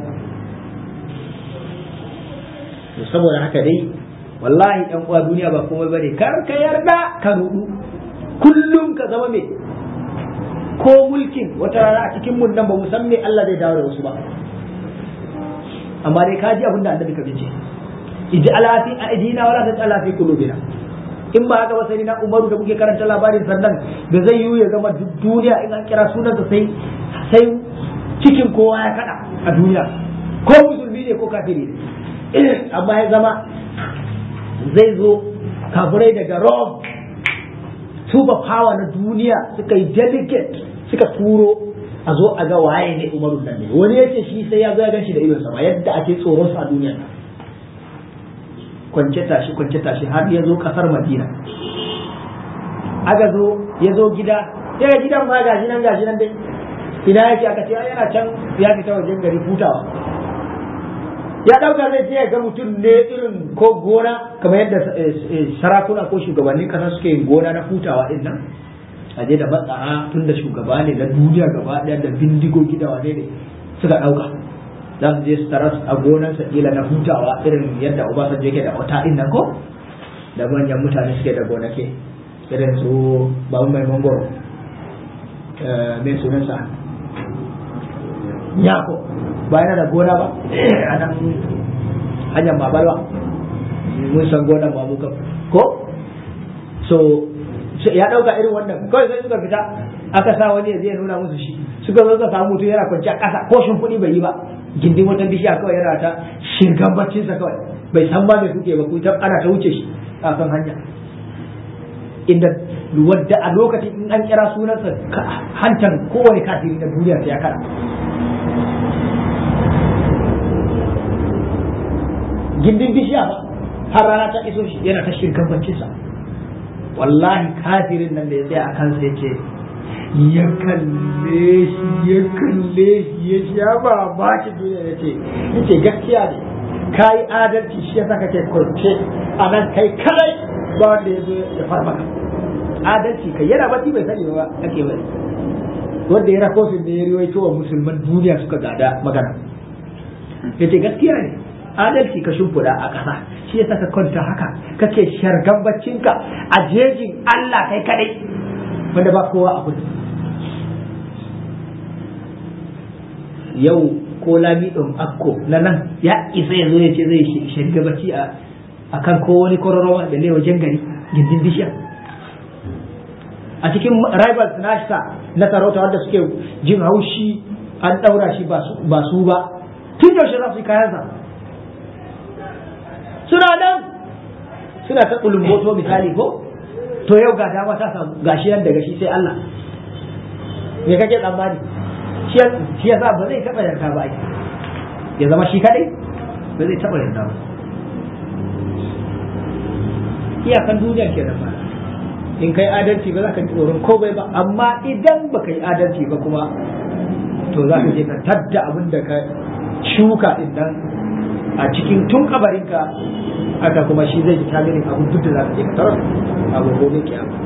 saboda haka dai wallahi ɗan uwa duniya ba komai bane kar ka yarda ka rudu kullum ka zama mai ko mulkin wata rana a cikin mun nan ba mu san me Allah zai dawo da wasu ba amma dai ka ji abin da annabi ka bice iji alafi a idina wala ta alafi kulubina in ba haka ba sai na umaru da muke karanta labarin sannan da zai yiwu ya zama duk duniya in an kira sunansa sai sai cikin kowa ya kada a duniya ko musulmi ne ko kafiri ne amma ya zama zai zo kafirai daga Rome super power na duniya suka yi delicate suka turo a zo a ga waye ne umaru nan ne wani yace shi sai ya zo ya ganshi da idon sama yadda ake tsoron sa a duniya kwance tashi kwance tashi har ya zo kasar madina aka zo ya zo gida sai ga gidan ma gashi nan gashi nan dai ina yake aka ce yana can ya fita wajen gari hutawa ya dauka zai je ga mutum ne irin ko gona kamar yadda sarakuna ko shugabannin kasa suke yin gona na hutawa din nan a je da matsaha tun da shugaba ne na duniya gaba daya da bindigogi da wane ne suka dauka za su je su taras a gonansa kila na hutawa irin yadda obasanjo yake da wata din nan ko da manyan mutane suke da gonake irin su babu mai mangoro mai sunansa yako ba yana da gona ba a nan hanyar babalwa mun san gonan ba mu ko so ya dauka irin wannan kawai sai suka fita aka sa wani ya zai nuna musu shi suka zo suka samu mutum yana kwanci a ƙasa ko shimfiɗi bai yi ba gindin wata bishiya kawai yana ta shirgan baccinsa kawai bai san ba mai kuke ba ku ana ta wuce shi a kan hanya inda wadda a lokacin in an kira sunansa hantan kowane kafiri na duniya sai ya kara gindin bishiya ba har rana ta iso shi yana ta shirkan baccinsa wallahi kafirin nan da ya tsaya a kansa ya ce ya kalle shi ya kalle shi ya ce ya ba ba ki duniya ya ce ya ce gaskiya ne ka yi adalci shi ya sa kake kwance a nan kai kadai ba wanda ya zo ya farmaka adalci kai yana bacci bai sani ba ake bari wanda ya rakosin da ya riwaito wa musulman duniya suka gada magana ya ce gaskiya ne adalci ka shimfiɗa a ƙasa shi yasa ka kwanta haka kake shargan baccinka a jejin Allah kai kadai wanda ba kowa a kudu yau ko lami ɗin akko na nan ya isa ya zo ya ce zai sharga bacci a kan ko wani kororowa da ne wajen gari gindin bishiya a cikin rivals nashta na sarauta wanda suke jin haushi an ɗaura shi ba su ba tun yaushe za su yi kayansa suna nan suna ta kulumboto misali ko to yau ga dama ta samu gashi nan daga shi sai Allah me kake tsammani shi yasa ba zai taba yarda ba ya zama shi kadai ba zai taba yarda ba iyakan duniya ke ba in kai adalci ba za ka ji tsoron komai ba amma idan ba ka yi adalci ba kuma to za ka je ka tadda abin da ka shuka din nan a cikin tun kabarinka haka kuma shi zai ji tamirin abin duk da za ka je ka tarar abu gobe kiyama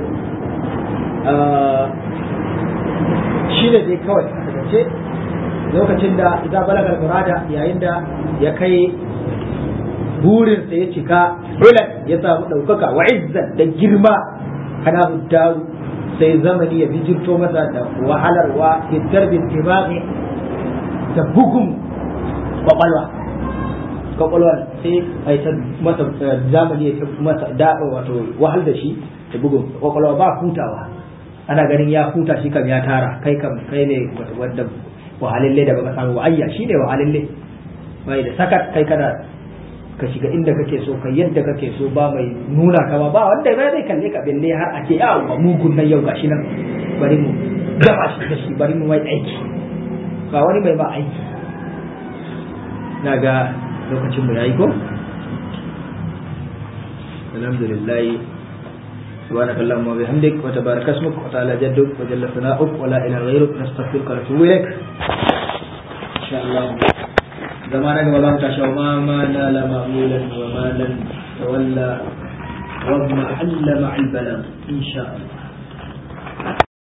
shi ne dai kawai a takaice lokacin da idan balagar murada yayin da ya kai burinsa ya cika ulan ya samu ɗaukaka wa izzan da girma kana daru sai zamani ya bijirto masa da wahalarwa fitar bin da bugun kwakwalwa kwakwalwa sai a ta masa zamani ya masa da wato wahal da shi da bugun kwakwalwa ba hutawa ana ganin ya huta shi kam ya tara kai kam kai ne wanda wahalalle da baka samu ayya shi ne wahalalle bai da sakat kai kana ka shiga inda kake so kai yadda kake so ba mai nuna ka ba ba wanda bai zai kalle ka belle har a ce yawa mugun nan yau gashi nan bari mu gaba shi da shi bari mu mai aiki ba wani mai ba aiki na ga lokacin mu yayi ko alhamdulillah سبحانك اللهم وبحمدك وتبارك اسمك وتعالى جدك وجل ثناؤك ولا اله غيرك نستغفرك ونتوب اليك ان شاء الله زمانك ولا تشاء ما ما نال مأمولا وما لن تولى وما حل مع البلاغ ان شاء الله